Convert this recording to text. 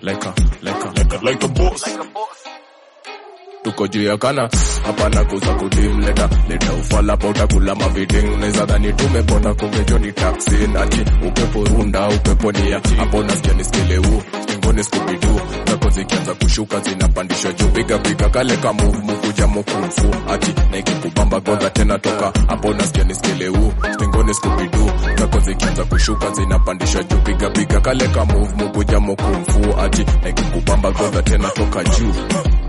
like a like a like a like a boss tuko juu ya kana hapana kuza kudim leta leta ufala pa utakula maviding neza dhani tumepona kumbejo ni taxi nati upepo runda upepo nia hapo nasikia niskileu stingoni skubidu zako zikianza kushuka zinapandishwa juu piga piga kale ka move mukuja mukufu ati na ikikubamba godha tena toka hapo nasikia niskileu stingoni skubidu zako zikianza kushuka zinapandishwa juu piga piga kale ka move mukuja mukufu ati na ikikubamba godha tena toka juu